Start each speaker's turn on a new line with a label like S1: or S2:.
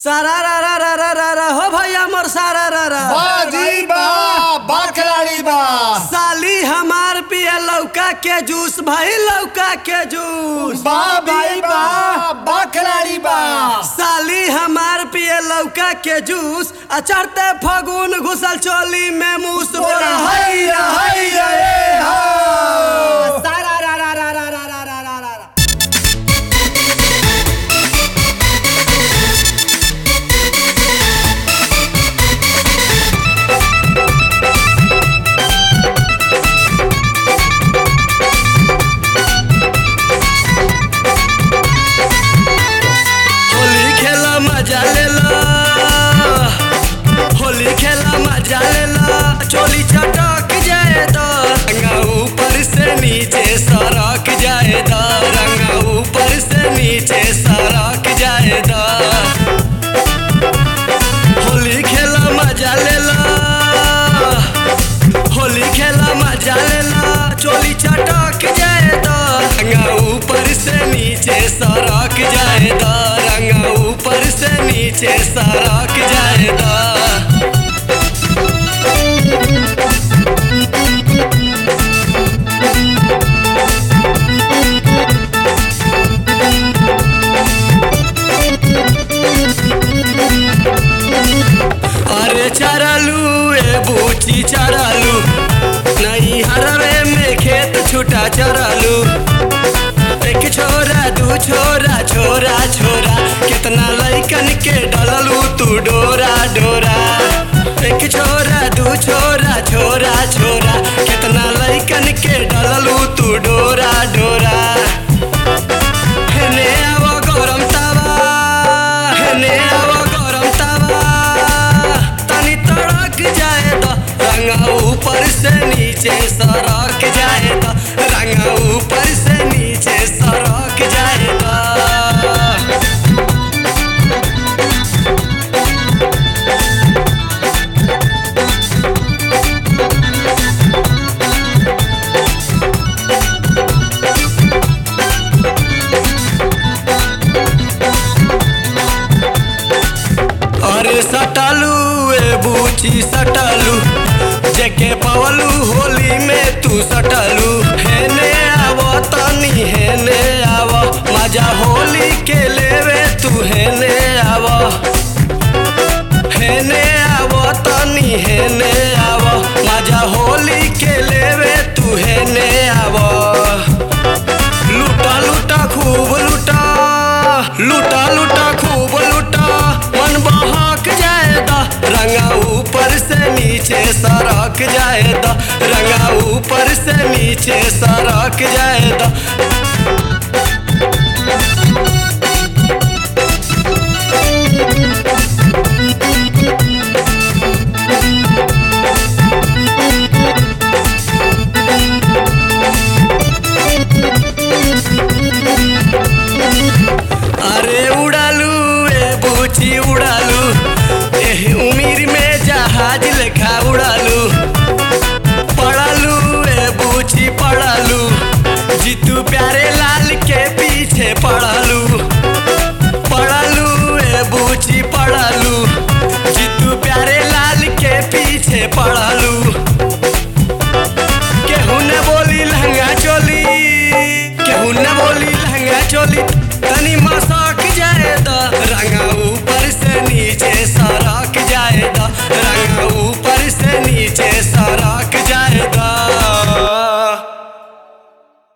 S1: सारा रा रा रा रा रा रा हो भैया मोर सारा रा रा
S2: बाजी बा बकराड़ी बा
S1: साली हमार पिए लौका के जूस भाई लौका के जूस
S2: बा भाई बा बकराड़ी बा
S1: साली हमार पिए लौका के जूस आ चढ़ते फगुन घुसल चोली में मूस बोला
S2: हैया हैया ए हो
S1: सारा रा रा रा रा रा रा रा रा रा रा। होली खेला मजा लेला होली खेला मजा लेला चोली चटक जाए तो रंगा ऊपर से नीचे सरक जाए तो रंगा ऊपर से नीचे सरक जाए तो होली खेला मजा लेला होली खेला मजा लेला चोली चटक जाए तो रंगा ऊपर से नीचे सरक जाए तो रंगा ऊपर से नीचे सरक जाए तो अरे चरलू ए बूची चरलू नहीं हरवे में खेत छूटा चरलू एक छोरा दू छोरा छोरा छोरा कितना लैकन के डललू तू डोरा डोरा एक छोरा दू छोरा छोरा छोरा कितना लैकन के डललू तू डोरा डोरा हेने आवो गरम तावा हेने आवो गरम तावा तनी तड़क जाए तो रंगा ऊपर से नीचे सरक जाए तो रंगा ऊपर से नीचे सरक जाए तो अरे सटालू ए बूची सटालू जेके पवलू होली में तू सटालू हेने आवो तनी हेने आवो मजा होली के लेवे तू हेने आवो हेने आवो तनी हेने आवो मजा होली के लेवे तू हेने आवो लूटा लूटा खूब लूटा लूटा लूटा खूब लूटा मन बहक जाएगा रंगा ऊपर से नीचे सरक जाएगा रंगा ऊपर से नीचे सरक जाएगा अरे उड़ालू ए बूची उड़ालू